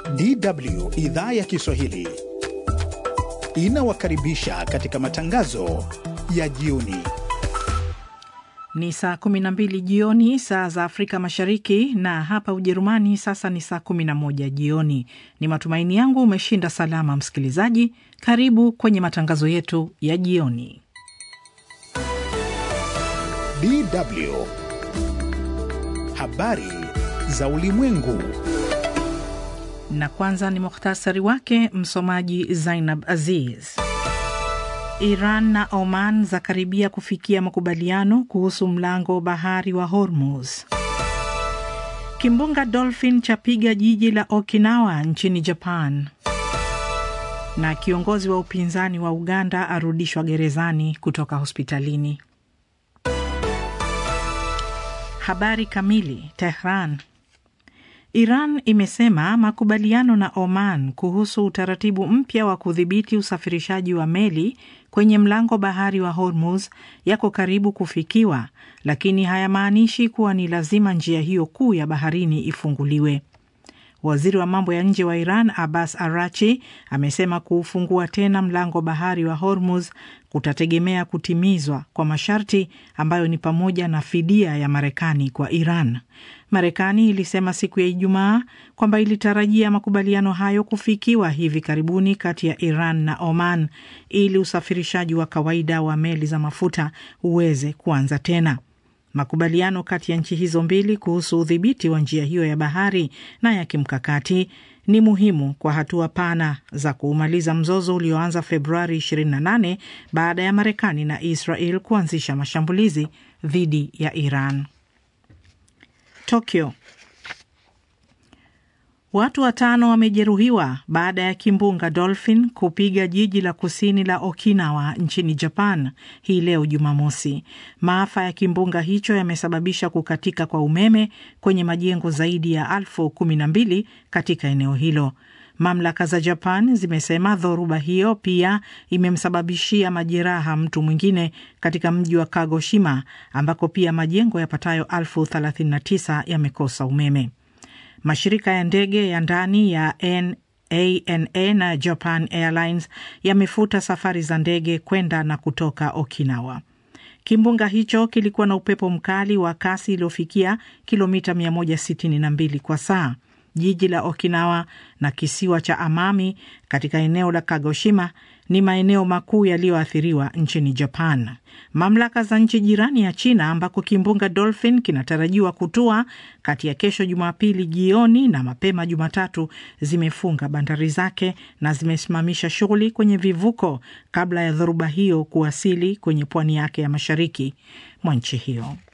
DW idhaa ya Kiswahili inawakaribisha katika matangazo ya jioni. Ni saa 12 jioni saa za Afrika Mashariki, na hapa Ujerumani sasa ni saa 11 jioni. Ni matumaini yangu umeshinda salama, msikilizaji. Karibu kwenye matangazo yetu ya jioni. DW habari za ulimwengu. Na kwanza ni muhtasari wake. Msomaji Zainab Aziz. Iran na Oman zakaribia kufikia makubaliano kuhusu mlango bahari wa Hormuz. Kimbunga Dolphin chapiga jiji la Okinawa nchini Japan. Na kiongozi wa upinzani wa Uganda arudishwa gerezani kutoka hospitalini. Habari kamili. Tehran. Iran imesema makubaliano na Oman kuhusu utaratibu mpya wa kudhibiti usafirishaji wa meli kwenye mlango bahari wa Hormuz yako karibu kufikiwa, lakini hayamaanishi kuwa ni lazima njia hiyo kuu ya baharini ifunguliwe. Waziri wa mambo ya nje wa Iran Abbas Arachi amesema kuufungua tena mlango bahari wa Hormuz kutategemea kutimizwa kwa masharti ambayo ni pamoja na fidia ya Marekani kwa Iran. Marekani ilisema siku ya Ijumaa kwamba ilitarajia makubaliano hayo kufikiwa hivi karibuni kati ya Iran na Oman ili usafirishaji wa kawaida wa meli za mafuta uweze kuanza tena. Makubaliano kati ya nchi hizo mbili kuhusu udhibiti wa njia hiyo ya bahari na ya kimkakati ni muhimu kwa hatua pana za kuumaliza mzozo ulioanza Februari 28 baada ya Marekani na Israel kuanzisha mashambulizi dhidi ya Iran. Tokyo. Watu watano wamejeruhiwa baada ya kimbunga Dolphin kupiga jiji la kusini la Okinawa nchini Japan hii leo Jumamosi. Maafa ya kimbunga hicho yamesababisha kukatika kwa umeme kwenye majengo zaidi ya elfu kumi na mbili katika eneo hilo. Mamlaka za Japan zimesema dhoruba hiyo pia imemsababishia majeraha mtu mwingine katika mji wa Kagoshima ambako pia majengo yapatayo elfu 39 yamekosa umeme. Mashirika ya ndege ya ndani ya ANA na Japan Airlines yamefuta safari za ndege kwenda na kutoka Okinawa. Kimbunga hicho kilikuwa na upepo mkali wa kasi iliyofikia kilomita 162 kwa saa. Jiji la Okinawa na kisiwa cha Amami katika eneo la Kagoshima ni maeneo makuu yaliyoathiriwa nchini Japan. Mamlaka za nchi jirani ya China ambako kimbunga Dolphin kinatarajiwa kutua kati ya kesho Jumapili jioni na mapema Jumatatu zimefunga bandari zake na zimesimamisha shughuli kwenye vivuko kabla ya dhoruba hiyo kuwasili kwenye pwani yake ya mashariki mwa nchi hiyo.